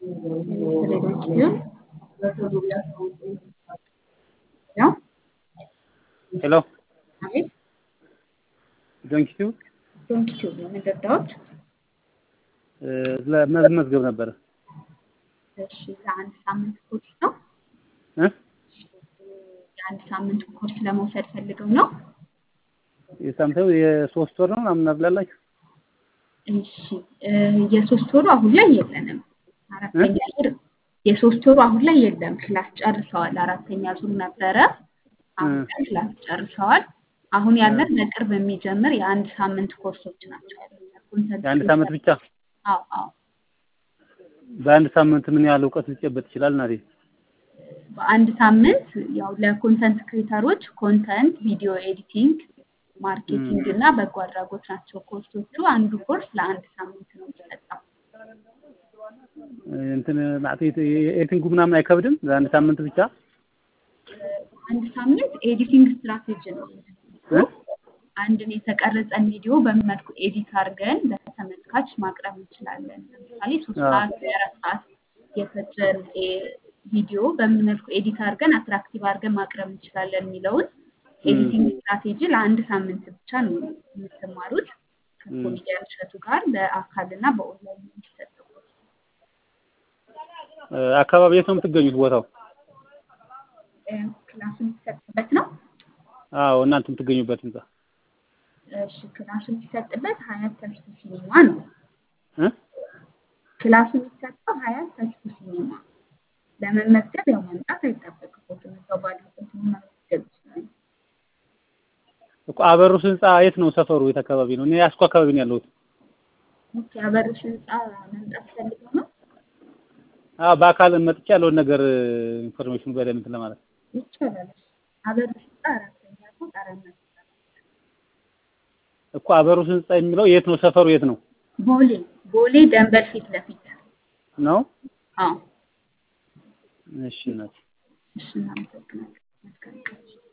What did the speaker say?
ሄሎ አቤት ዶንኪቱ ዶንኪ ቲዩብ ነው የምንረዳዎት? ለመመዝገብ ነበረ እሺ ለአንድ ሳምንት ኮርስ ነው። እ የአንድ ሳምንት ኮርስ ለመውሰድ ፈልገው ነው። የሳምንት የሶስት ወር ነው ምናምን ብላላችሁ እሺ እ የሶስት ወሩ አሁን ላይ የለንም። አራተኛ ዙር የሶስት ወሩ አሁን ላይ የለም። ክላስ ጨርሰዋል። አራተኛ ዙር ነበረ። አሁን ላይ ክላስ ጨርሰዋል። አሁን ያለን በቅርብ የሚጀምር የአንድ ሳምንት ኮርሶች ናቸው ያሉት። ኮንተንት የአንድ ሳምንት ብቻ አዎ አዎ በአንድ ሳምንት ምን ያህል እውቀት ሊጨበጥ ይችላል? እናቴ በአንድ ሳምንት ያው ለኮንተንት ክሬተሮች ኮንተንት፣ ቪዲዮ ኤዲቲንግ፣ ማርኬቲንግ እና በጎ አድራጎት ናቸው ኮርሶቹ። አንዱ ኮርስ ለአንድ ሳምንት ነው የሚሰጠው። እንትን ማለት ኤዲቲንጉ ምናምን አይከብድም? ለአንድ ሳምንት ብቻ አንድ ሳምንት ኤዲቲንግ ስትራቴጂ ነው። እ? አንድን የተቀረጸን ቪዲዮ በምን መልኩ ኤዲት አድርገን ለተመልካች ማቅረብ እንችላለን። ለምሳሌ ሶስት አዎ። ሰዓት ወይ አራት ሰዓት የፈጀን ኤ- ቪዲዮ በምን መልኩ ኤዲት አድርገን አትራክቲቭ አድርገን ማቅረብ እንችላለን የሚለውን ኤዲቲንግ ስትራቴጂ ለአንድ ሳምንት ብቻ ነው የምትማሩት ከኮሜዲያን እሸቱ ጋር በአካል እና በኦንላይን የሚሰጠው ኮርስ። እ፣ አካባቢ የት ነው የምትገኙት ቦታው? እ፣ ክላሱ የሚሰጥበት ነው። አዎ እናንተ የምትገኙበት ህንጻ እሺ ክላሱ የሚሰጥበት ሀያት ተስፉ ሲኒማ ነው። እ? ክላሱ የሚሰጠው ሀያት ተስፉ ሲኒማ። ለመመዝገብ ያው መምጣት አይጠበቅበትም። እዛው ባሉበት መመዝገብ ይችላሉ። እኮ አበሩስ ህንጻ የት ነው ሰፈሩ? የት አካባቢ ነው? እኔ ያስኮ አካባቢ ነው ያለሁት። ኦኬ አበርሽ ህንፃ መምጣት ፈልገው ነው አዎ በአካል መጥቼ ያለውን ነገር ኢንፎርሜሽን በደንብ እንትን ለማለት ይቻላል። አበርሽ ህንፃ አራተኛ ፎቅ አራት መቶ እኮ አበሩስ ህንጻ የሚለው የት ነው ሰፈሩ? የት ነው ቦሌ ቦሌ ደንበል ፊት ለፊት ነው? አዎ እሺ እናቴ እሺ እናመሰግናለን። መልካም ቀን።